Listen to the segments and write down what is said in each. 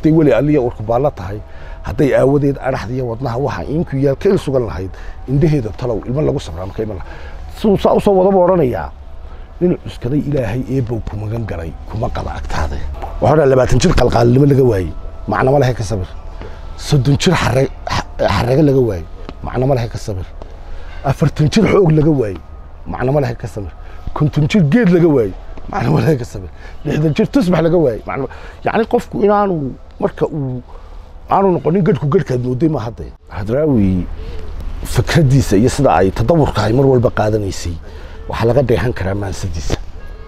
hadday weli aliya urkubaallo tahay hadday aawadeed adhaxdiiyo wadnaha waxa inku yaal ka il sugan lahayd indhaheeda talow ilmo lagu sabraa marka iman laha siduu saa usoo wadaba odhanayaa nin cuskaday ilaahay eebow ku magan galay kuma qaba agtaade waxaa dhaa labaatan jir qalqaalnimo laga waayey macnama lehe ka sabir soddon jir xare- xa- xarrago laga waayey macnama lehe ka sabir afartan jir xoog laga waayey macnama lehe ka sabir konton jir geed laga waayey macnama lehe ka sabir lixdan jir tusbax laga waayey macnama yacni qofku inaanu marka uu aanu noqonin gadhku gadhkaad mooday ma hadde hadraawi fikraddiisa iyo sida ay tadawurka ay mar walba qaadanaysay waxaa laga dheehan karaa maansadiisa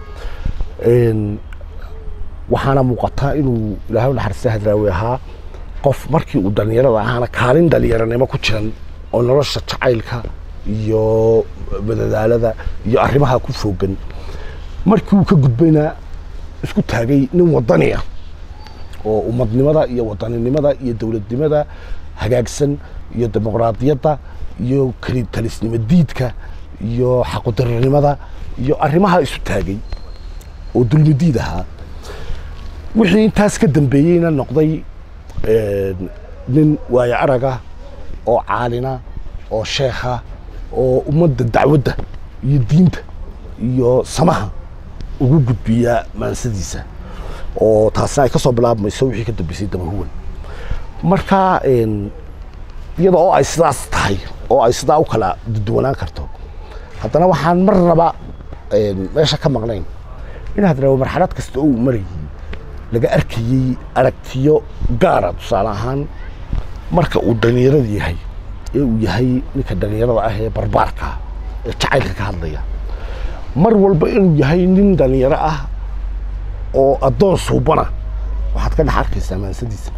Een, waxaana muuqataa inuu ilaahay u naxariista hadraawi ahaa qof markii uu dhallinyarada ahaana kaalin dhallinyaranimo ku jiran oo nolosha jacaylka iyo madadaalada iyo arrimaha ku foogan markii uu ka gudbayna isku taagay nin wadani ah oo ummadnimada iyo wadaninimada iyo dowladnimada hagaagsan iyo dimuqraadiyadda iyo keli talisnimo diidka iyo xaqudarinimada iyo arrimaha isu taagay oo dulmi diid ahaa wixii intaas ka dambeeyeyna noqday een, nin waayo araga oo caalina oo sheekha oo ummadda dacwadda iyo diinta iyo samaha ugu gudbiya maansadiisa oo taasna ay ka soo bilaabmayso wixii ka dambeysay dabahuwan marka een, iyada oo ay sidaas tahay oo ay sidaa u kala duwanaan karto haddana waxaan marnaba een, meesha ka maqnayn in hadraawo marxalad kasta oo uu marayay laga arkayey aragtiyo gaara tusaale ahaan marka uu dhallinyarada yahay ee uu yahay ninka dhallinyarada ah ee barbaarka ah, ee jacaylka ka hadlaya mar walba inuu yahay nin dhallinyaro ah oo addoon suubana waxaad ka dhex arkaysaa maansadiisa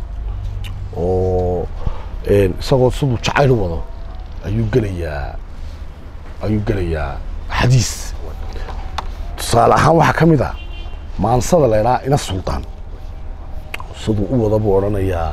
oo een, isagoo siduu jacayl u wado ayuu gelayaa ayuu gelayaa xadiis tusaale ahaan waxaa ka mid ah maansada la idhaha ina suldaan siduu u wada buu odhanayaa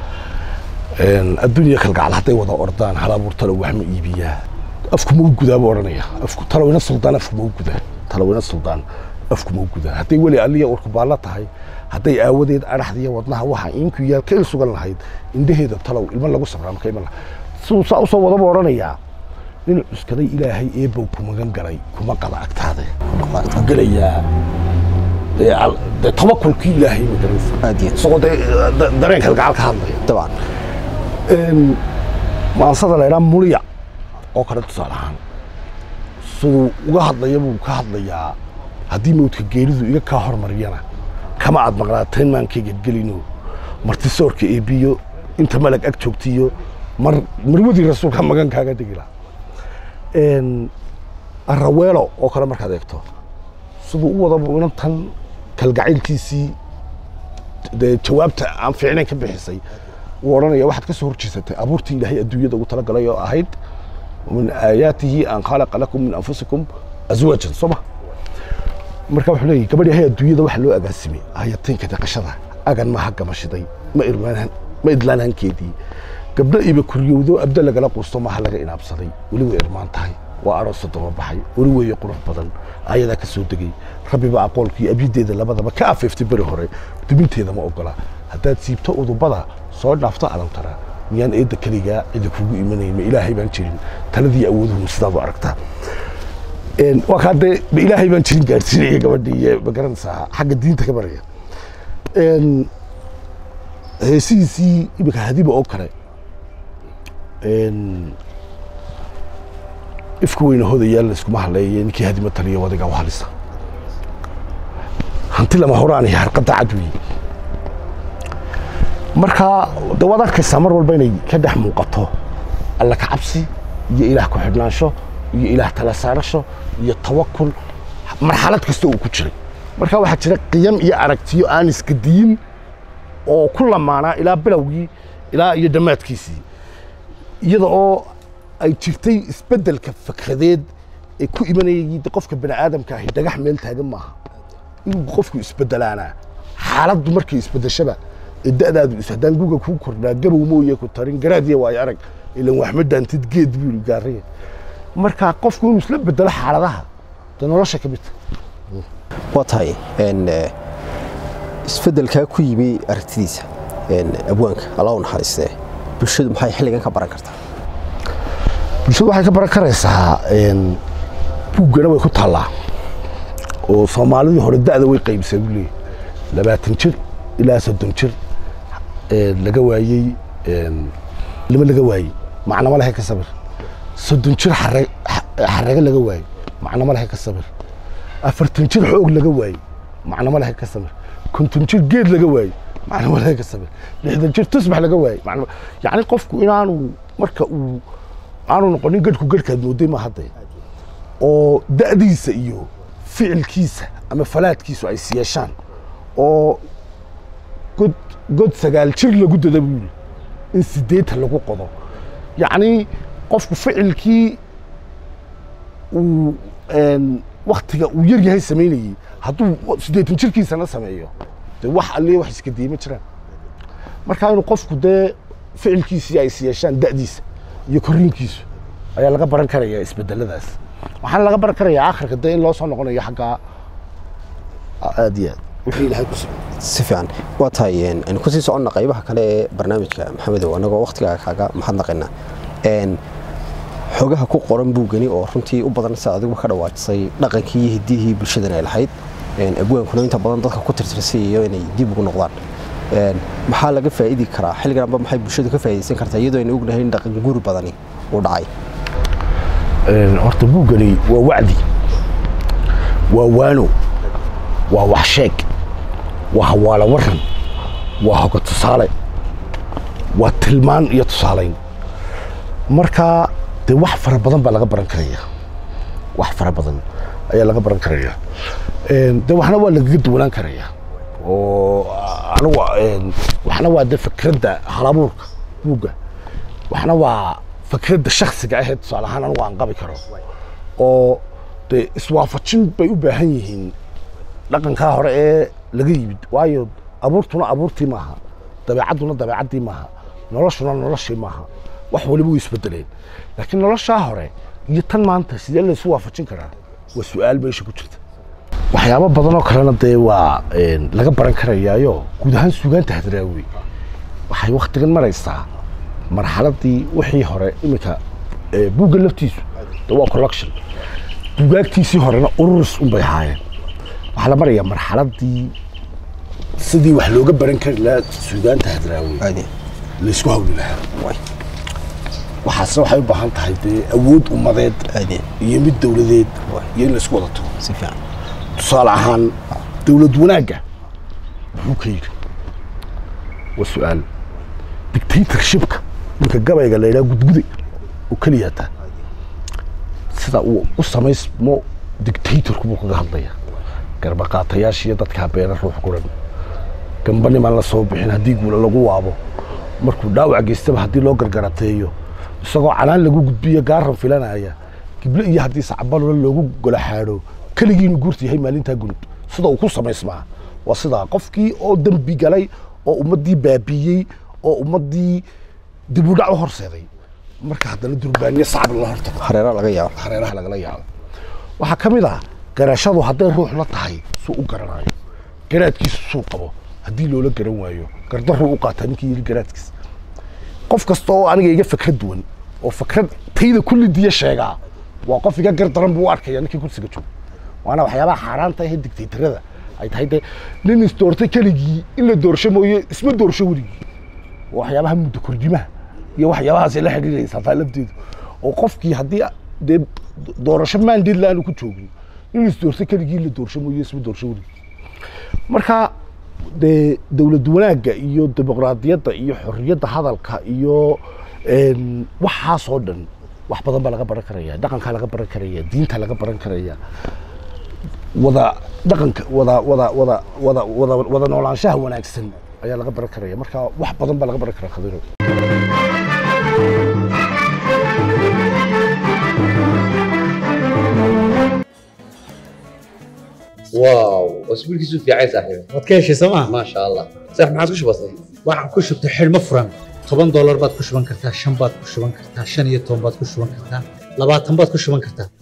een, adduunya kalgacal hadday wada ordaan hal abuur talow wax ma iibiyaa afku ma u gudaa buu odhanaya afku talow ina suldaan afku ma u gudaa talow ina suldaan afku ma u gudaa hadday weli aliya urkubaallo tahay hadday aawadeed adhaxdiiyo wadnaha waxa inku yaal ka il sugan lahayd indhaheeda talow ilmo lagu sabraa marka iman laha siduu saa usoo wadaba odhanayaa nin cuskaday ilaahay eebow ku magan galay kuma qaba agtaade wuxuu gelayaa dee al- dee tabakulkii ilaahay ma garanaysa aad iyo isagoo dee da- dareenka gacal ka hadlaya dabcan Een, maansada la idhaa muliya oo kale tusaale ahaan siduu uga hadlaya buu ka hadlayaa haddii mawdka geeridu iga kaa hormariyana kama aad maqnaateen maankayga gelino martisoorka eebiyo inta malag ag joogtiyo mar marwadii rasuulka magan kaaga dhigi laha Een, araweelo oo kale markaad eegto siduu u wadabu inantan kalgacaylkiisii dee jawaabta aan fiicnayn ka bixisay wuu odhanaya waxaad ka soo horjeesatay abuurtii ilaahay adduunyada ugu talagalay oo ahayd min aayaatihi an khalaqa lakum min anfusikum azwaajan soo ma marka wuxuu leeyahy gabadh yahay adduunyada waxa loo agaasimay hayatiinka dhaqashada agan maaha gamashiday ma irmaan ma idlaan hankeedii gabdho iba kuryowdo abda lagala quusto maaha laga inaabsaday weli way irmaan tahay waa aroosa daba baxay weli weeye qurux badan ayadaa ka soo degay rabbiba aqoolkii abyideeda labadaba ka afeeftay beri hore dubinteeda ma ogola haddaad siibto udubada soo dhaafto adantara miyaan eedda keligaa cidi kugu imanayn ma ilaahay baan jirin taladii awooduhu sidaad u aragtaa Een, waa kaa dee ma ilaahay baan jirin gaadhsiinaya gabadhii iyo ma garanaysaa xagga diinta ka baraya Een, heesihiisii iminka hadiba oo kale Een, ifka weyna hodayaal layskuma hadleeye ninkii hadima taliya wadiga u halisa hanti lama horaan iyo harqadda cad weeye marka de waad arkaysaa mar walba inay ka dhex muuqato alla ka cabsi iyo ilaah ku xidhnaansho iyo ilaah tala saarasho iyo tawakul marxalad kasta uu ku jiray marka waxaa jira qiyam iyo aragtiyo aan iska diyin oo ku lamaanaa ilaa bilowgii ilaa iyo dhammaadkiisii iyada oo ay jirtay isbeddelka fikradeed ee ku imanayay de qofka bani aadamka ahi dhagax meel taagan maaha inuu qofku isbedelaanaa xaaladdu markay isbedeshaba ee da'daadu is haddaan guga kuu kordhaa gabow mooye ku tarin garaadiya waayo arag ilan wax ma dhaantid geed buu yidhi gaariya marka qofku inuu isla bedelo xaaladaha de nolosha ka mid tahay waa tahay een, eh, isbeddelkaa ku yimi aragtidiisa abwaanka alla u naxariistee bulshadu maxay xilligan ka baran kartaa bulshadu waxay ka baran karaysaa buuggana way ku taallaa oo soomaalidii hore da'da way qaybisay buu leeyahy labaatan jir ilaa soddon jir laga waayey lama laga waayey macnama lehe ka sabir soddon jir xarage laga waayey macnama lehe ka sabir afartan jir xoog laga waayey macnama lehe ka sabir konton jir geed laga waayey macnama lehe ka sabir lixdan jir tusbax laga waayey yacni qofku inaanu marka uu aanu noqonin gadhku gadhkaad mooday ma hadda oo da'diisa iyo ficilkiisa ama falaadkiisu ay siyeeshaan oo god god sagaal jir lagu dada buu yiri in siddeetan lagu qodo yacni qofku ficilkii uu waktiga uu yar yahay samaynayey hadduu siddeetan jirkiisana sameeyo dee wax alliya wax iska diima jiraan marka inuu qofku dee ficilkiisii ay siyeeshaan da'diisa iyo korriinkiisu ayaa laga baran karayaa isbedeladaas waxaana laga baran karayaa akhirka dee in loo soo noqonayo xaggaa aad iyo aad wixii ilahay ku sugay si fiican waa tahay aynu kusii soconna qaybaha kale ee barnaamijka maxamedow annagoo wakhtigaa kaaga mahadnaqayna xogaha ku qoran buugani oo runtii u badan sida adiguba ka dhawaajisay dhaqankii iyo hiddihii bulshadan ay lahayd abwaankuna inta badan dadka ku tirtirsiyayo inay dib ugu noqdaan maxaa laga faa'idi karaa xilliganba maxay bulshadu ka faa'idaysan kartaa iyadoo aynu ognahay in dhaqan guuri badani uu dhacay horta buuggani waa wacdi waa waano waa wax sheeg waa hawaala waran waa hoga tusaale waa tilmaan iyo tusaalayn marka dee wax fara badan baa laga baran karaya wax fara badan ayaa laga baran karaya de waxna waa lagaga duwanaan karaya oo anigu waxna waa de fikradda halabuurka buugga waxna waa fikradda shaksiga ahee tusaale ahaan anigu aan qabi karo oo dee iswaafajin bay u baahan yihiin dhaqankaa hore ee laga yimid waayo abuurtuna abuurtii maaha dabeecadduna dabeecaddii maaha noloshuna noloshii maaha wax waliba way isbedeleen laakiin noloshaa hore iyo tan maanta sidee laysu waafajin karaa waa su-aal meesha ku jirta waxyaabo badan oo kalena dee waa laga baran karayaayo guud ahaan suugaanta hadraawi waxay wakhtigan maraysaa marxaladii wixii hore iminka buugga laftiisu de waa collection buugaagtiisii horena ururis unbay ahaayeen waxaa la marayaa marxaladii sidii wax looga baran kari lahaa suugaanta hadraawi laysku hawli lahaa waxaase waxay u baahan tahay dee awood ummadeed iyo mid dowladeed iyo in laysku wada tago si fiican tusaale ahaan dowlad wanaagga muxuu ka yidhi waa su-aal dictatorshipka ninka gabayga la yidhaha gudgude oo keliyata sida uu u samaysmo dictatorku buu kaga hadlaya garbaqaatayaasha iyo dadkaa beena ruux guran gamba nimaan la soo bixin haddii guula lagu waabo markuu dhaawac geystaba haddii loo gargarateeyo isagoo canaan lagu gudbiyo gaaran filanaya gible iyo haddii sacbalolo loogu golaxaadho keligii inuu guurta yahay maalintaa gunud sida uu ku samaysmaa waa sidaa qofkii oo dembi galay oo ummaddii baabiiyey oo ummaddii dib u dhac u horseeday marka haddana durbaaniye sacab lala hortago hareeraha laga yaabo hareeraha lagala yaabo waxaa ka mid ah garashadu hadday ruux la tahay suu u garanayo garaadkiisu suu qabo haddii loola garan waayo gardaruu u qaataa ninkii yidhi garaadkiisa qof kasta oo aniga iga fikrad duwan oo fikrad tayda kulli diya sheegaa waa qof iga gardaran buu u arkaya ninkii kursiga jooga waana waxyaabaha xaaraanta ahee digtaytarada ay tahay dee nin isdoortay keligii in la doorsho mooye isma doorsho weligii waa waxyaabaha muddo kordimaha iyo waxyaabahaasay la xidhiidhaysaa taa lafteedu oo qofkii haddii dee doorasho maandeed la-aanu ku joogin in isdoortay keligii la doorsho mooye isma doorsho weligii marka dee dowlad wanaagga iyo dimuqraadiyadda iyo xorriyadda hadalka iyo waxaasoo dhan wax badan baa laga baran karaya dhaqankaa laga baran karaya diinta laga baran karaya wada dhaqanka wada wada wada wada wada wada noolaanshaha wanaagsan ayaa laga baran karaya marka wax badan baa laga baran karaa khadiro واو اسبوعك في عايز صاحبي waad ka heshay sooma ما شاء الله صح ما عاد وش بصير waxaan ku shubtay xidhmo furan toban doolar baad ku shuban kartaa shan baad ku shuban kartaa shan iyo toban baad ku shuban kartaa labaatan baad ku shuban kartaa